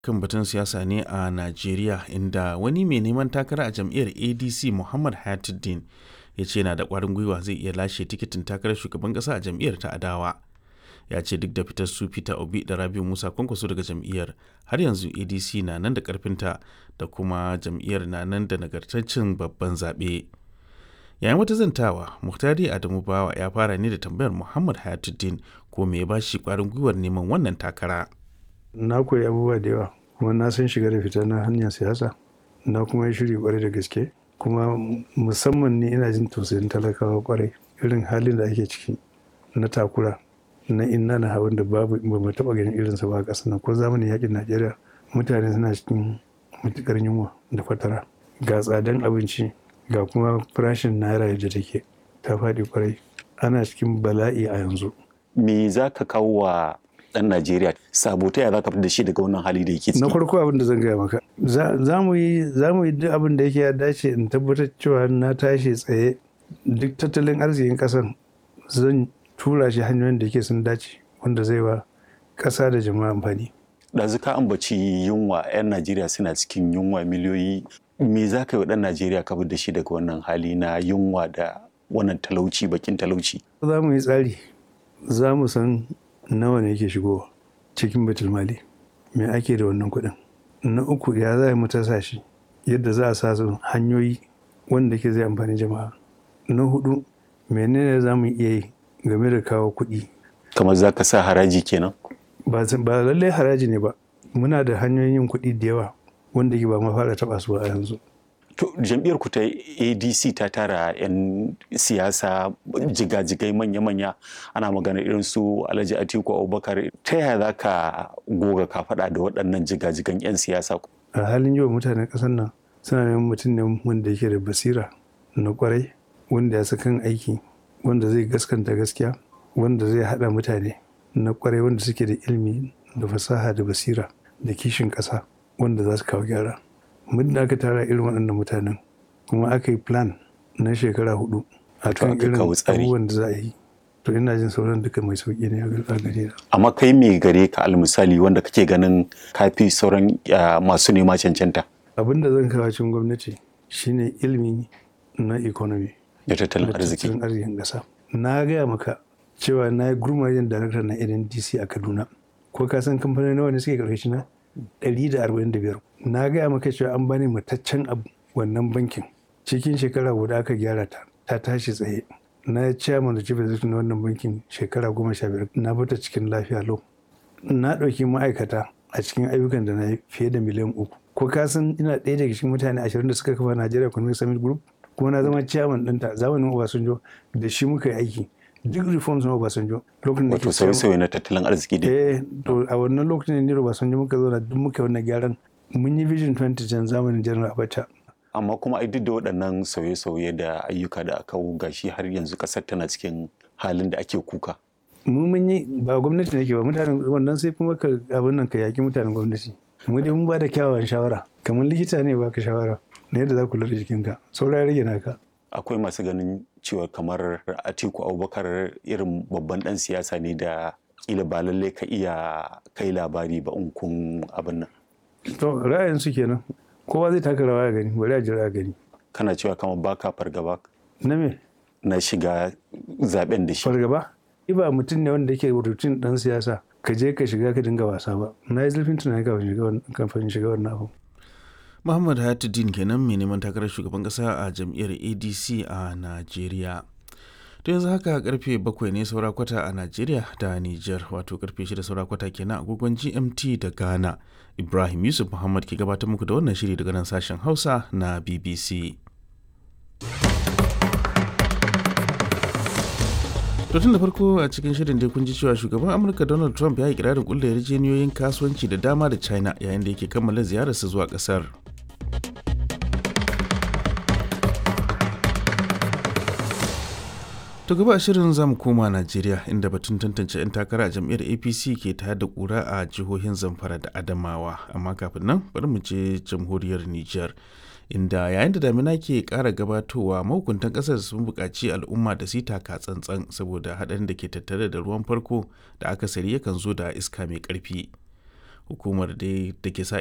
kan batun siyasa ne a Najeriya inda wani mai neman takara a jam'iyyar ADC Muhammad Hayatuddin ya ce yana da ƙwarin gwiwa zai iya lashe tikitin takarar shugaban ƙasa a jam'iyyar ta adawa. Ya ce duk da fitar su Peter Obi da Rabiu Musa kwankwaso daga jam'iyyar har yanzu ADC na nan da ƙarfinta da kuma jam'iyyar na nan da nagartaccen babban zaɓe. Yayin wata zantawa, Muhtari Adamu Bawa ya fara ne da tambayar Muhammad Hayatuddin ko me ya ba shi ƙwarin gwiwar neman wannan takara. na koyi abubuwa da yawa kuma na san shiga da fita na hanyar siyasa na kuma yi shiri kwarai da gaske kuma musamman ni ina jin tausayin talakawa kwarai irin halin da ake ciki na takura na inna na hawan da babu ba mu taba ganin irinsa ba a ƙasar nan ko zamanin yakin najeriya mutane suna cikin matukar yunwa da fatara ga tsadan abinci ga kuma farashin naira yadda take ta faɗi kwarai ana cikin bala'i a yanzu me za ka kawo wa ɗan Najeriya sabo ta za ka da shi daga wannan hali da yake ciki. na farko abin da zan gaya maka za mu yi za mu yi duk abin da yake ya dace in tabbatar cewa na tashi tsaye duk tattalin arzikin ƙasar zan tura shi hanyoyin da yake sun dace wanda zai wa ƙasa da jama'a amfani ɗazu ka ambaci yunwa 'yan Najeriya suna cikin yunwa miliyoyi me za ka yi wa ɗan Najeriya ka da shi daga wannan hali na yunwa da wannan talauci bakin talauci. za mu yi tsari za mu san nawa ne yake shigowa cikin mali me ake da wannan kuɗin na uku ya za mu tasa shi yadda za a sa su hanyoyi wanda ke zai amfani jama'a na hudu menene za mu iya yi game da kawo kuɗi kamar za ka sa haraji kenan ba ba lallai haraji ne ba muna da hanyoyin yin kuɗi da yawa wanda ke ba ma fara taɓa su a yanzu To jam'iyyar ku ta ADC ta tara 'yan siyasa jigajigai manya-manya ana magana irin su Alhaji Atiku Abubakar ta yaya za ka goga ka faɗa da waɗannan jigajigan 'yan siyasa? a halin yau mutanen ƙasar nan suna neman mutum ne wanda yake da basira na kwarai wanda ya kan aiki wanda zai gaskanta gaskiya wanda zai haɗa mutane na kwarai wanda suke da ilimi da fasaha da basira da kishin ƙasa wanda za su kawo gyara. muddin aka tara irin waɗannan mutanen kuma aka yi plan na shekara hudu a kan irin abubuwan da za a yi to ina jin sauran duka mai sauƙi ne a gare na. amma kai me gare ka almisali wanda kake ganin kafi sauran masu nema cancanta abin da zan kawo cikin gwamnati shine ilimi na economy da tattalin arziki tattalin arzikin ƙasa na gaya maka cewa na yi gurmajen darakta na ndc a kaduna ko ka san kamfanoni nawa ne suke ƙarƙashi na 145 na gaya maka cewa an bani mataccen abu wannan bankin cikin shekara guda aka gyara ta ta tashi tsaye na chairman da chief executive na wannan bankin shekara goma sha biyar na bata cikin lafiya lau na ɗauki ma'aikata a cikin ayyukan da na yi fiye da miliyan uku ko ka san ina ɗaya daga cikin mutane ashirin da suka kafa Nigeria Economic Summit Group kuma na zama chairman ɗinta zamanin Obasanjo da shi muka yi aiki duk reforms na Obasanjo lokacin da wato sauye-sauye na tattalin arziki dai eh to a wannan lokacin ne Obasanjo muka zo na duk muka wannan gyaran mun yi vision 2010 zamanin General Abacha amma kuma ai duk da waɗannan sauye-sauye da ayyuka da aka gashi har yanzu ƙasar tana cikin halin da ake kuka mu mun yi ba gwamnati ne ke ba mutanen wannan sai kuma ka abin nan ka yaki mutanen gwamnati mu dai mun ba da kyawawan shawara kamar likita ne ba ka shawara na yadda za ku lura jikinka saura ya rage naka akwai masu ganin cewa kamar atiku abubakar irin babban dan siyasa ne da kila ba lallai ka iya kai labari ba in kun abin nan to ra'ayin su kenan kowa zai taka rawa ya gani bari a jira gani kana cewa kamar baka fargaba na me na shiga zaben da shi fargaba ba mutum ne wanda yake rutin dan siyasa ka je ka shiga ka dinga wasa ba na yi zurfin tunani kafin shiga wannan abu Muhammad Hayatuddin kenan mai neman takarar shugaban kasa a jam'iyyar ADC a Najeriya. To yanzu haka karfe bakwai ne saura kwata a Najeriya da Nijar wato karfe shida saura kwata kenan agogon GMT da Ghana. Ibrahim Yusuf Muhammad ke gabatar muku da wannan shiri daga nan sashen Hausa na BBC. To tun da farko a cikin shirin dai kun ji cewa shugaban Amurka Donald Trump ya yi kirarin kulle yarjejeniyoyin kasuwanci da dama da China yayin da yake kammala ziyararsa zuwa kasar. To gaba shirin zamu koma Najeriya inda batun tantance 'yan takara a jam'iyyar APC ke tayar da kura a jihohin Zamfara da Adamawa amma kafin nan bari mu je jamhuriyar Nijar inda yayin da damina ke ƙara gabatowa mahukuntan ƙasar sun buƙaci al'umma da su taka tsantsan saboda haɗarin da ke tattare da ruwan farko da akasari yakan zo da iska mai ƙarfi. hukumar dai da ke sa